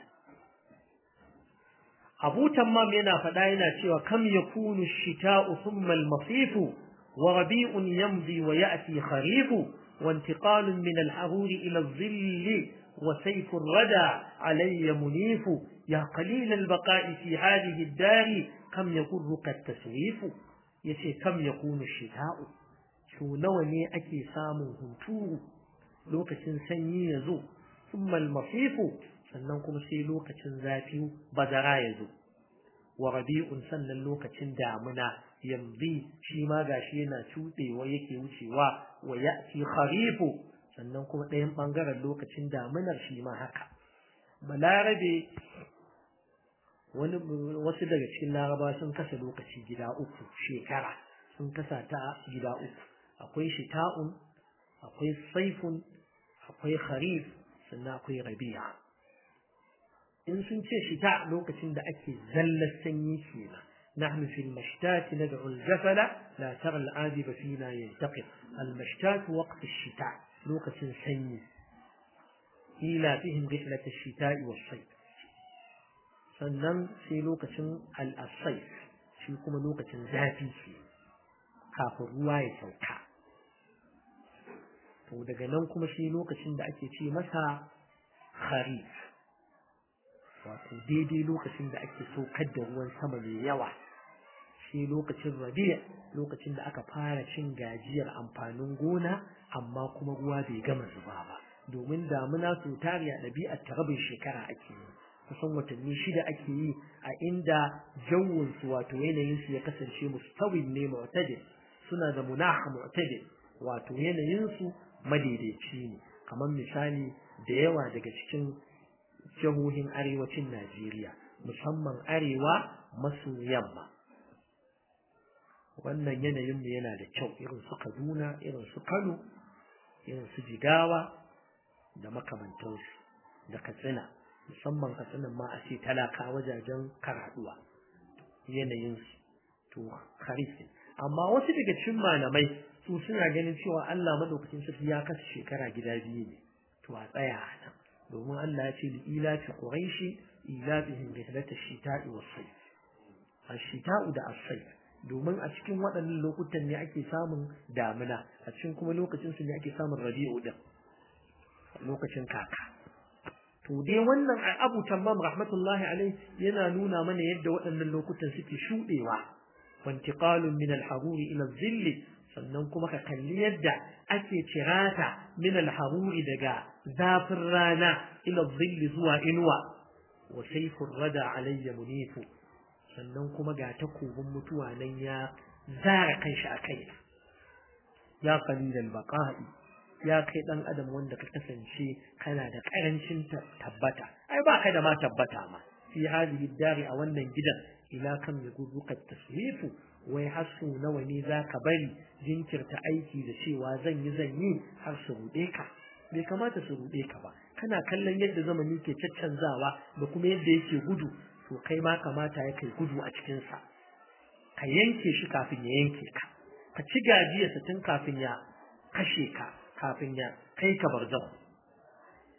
Abu Tammam yana faɗa yana cewa kam yakunu ash-shita'u thumma al-masifu wa rabi'un yamdi wa ya'ti kharifu wa intiqalun min al-haruri ila adh-dhilli وسيف الردى علي منيف يا قليل البقاء في هذه الدار كم يغرك التسويف يسي كم يكون الشتاء شو نوني أكي سامو هنتو لوكة سني يزو ثم المصيف سننكم سي لوكة ذاتي بدرا يزو وربيع سنن لوكة دامنا يمضي شيما غاشينا شوتي ويكي وشيوا ويأتي خريف sannan kuma ɗayan ɓangaren lokacin damunar shi ma haka balarabe wani wasu daga cikin laraba sun kasa lokaci gida uku shekara sun kasa ta gida uku akwai shita'un akwai saifun akwai kharif sannan akwai rabi'a in sun ce shita lokacin da ake zallar sanyi kenan نحن في المشتات ندعو الجفل لا ترى العاذب فينا ينتقم المشتات وقت الشتاء لوكة سني إلى فيهم رحلة الشتاء والصيف sannan sai lokacin al'asai shi kuma lokacin zafi ce kafin ruwa ya sauka to daga nan kuma shi lokacin da ake ce masa kharif wato daidai lokacin da ake saukar da ruwan sama mai yawa shi lokacin rabi'a lokacin da aka fara cin gajiyar amfanin gona amma kuma ruwa bai gama zuba ba domin damuna su tariya ɗabi'ar ta rabin shekara ake yi kusan watanni shida ake yi a inda jawunsu wato yanayinsu ya kasance mustawin ne mu'tadil suna da munaha mu'tadil wato yanayinsu madaidaici ne kamar misali da yawa daga cikin jihohin arewacin Najeriya musamman arewa maso yamma wannan yanayin mu yana da kyau irin su Kaduna irin su Kano irin su Jigawa da makamantansu da Katsina musamman Katsina ma a ce talaka wajajen karaduwa yanayin su to kharif amma wasu daga cikin malamai su suna ganin cewa Allah madaukakin sarki ya kasa shekara gida biyu ne to a tsaya a nan domin Allah ya ce li ila fi quraishi ila bihim rihlata shita'i was sayf ash-shita'u da as-sayf domin a cikin waɗannan lokutan ne ake samun damina a cikin kuma lokacin su ne ake samun rabi'u din lokacin kaka to dai wannan Abu Tammam rahmatullahi alaihi yana nuna mana yadda waɗannan lokutan suke shudewa wantiqalun min al-haruri ila al sannan kuma ka kalli yadda ake cirata min al-haruri daga zafin rana ila zilli zuwa inuwa wa sayfur rada alayya munifu sannan kuma ga takobin mutuwa nan ya zara kanshi a kai ya qalilal baqa'i ya kai dan adam wanda ka kasance kana da karancin tabbata ai ba kai da ma tabbata ma fi hadhihi dari a wannan gidan ila kam yaguruka taswifu wai hasu nawa ne zaka bari jinkirta aiki da cewa zan yi zan yi har su rude ka bai kamata su rude ka ba kana kallon yadda zamani ke caccanzawa da kuma yadda yake gudu to kai ma kamata ya kai gudu a cikin sa ka yanke shi kafin ya yanke ka ka ci gajiyarsa tun kafin ya kashe ka kafin ya kai ka barzan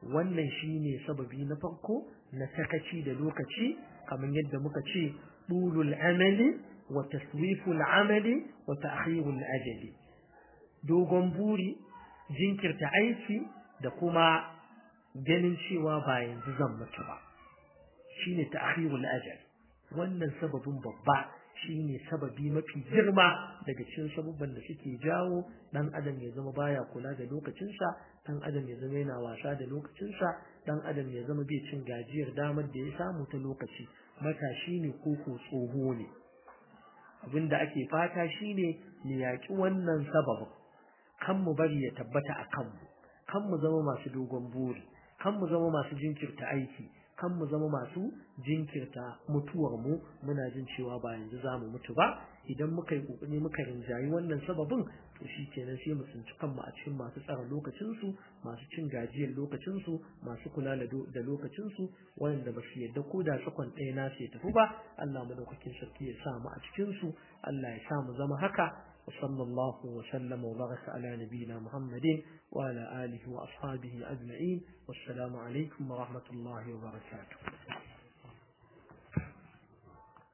wannan shine sababi na farko na sakaci da lokaci kamar yadda muka ce dulul amali wa taswiful amali wa ta'khirul ajali dogon buri jinkirta aiki da kuma ganin cewa ba yanzu zan mutu ba shine ta'khirul ajal wannan sababin babba shine sababi mafi girma daga cikin sabubban da suke jawo dan adam ya zama baya kula da lokacinsa dan adam ya zama yana wasa da lokacinsa dan adam ya zama bai cin gajiyar damar da ya samu ta lokaci matashi ne ko ko tsoho ne abinda ake fata shine mu yaki wannan sababin kan mu bari ya tabbata a kanmu kan mu zama masu dogon buri kan mu zama masu jinkirta aiki kan mu zama masu jinkirta mutuwar mu muna jin cewa ba yanzu za mu mutu ba idan muka yi kokari muka rinjayi wannan sababin to shi kenan sai mu tsinci kanmu a cikin masu tsara lokacinsu masu cin gajiyar lokacinsu masu kula da lokacinsu wanda ba su yadda ko da sakon ɗaya na ya tafi ba Allah madaukakin sarki ya sa mu a cikinsu Allah ya sa mu zama haka وصلى الله وسلم وبارك على نبينا محمد وعلى آله وأصحابه أجمعين والسلام عليكم ورحمة الله وبركاته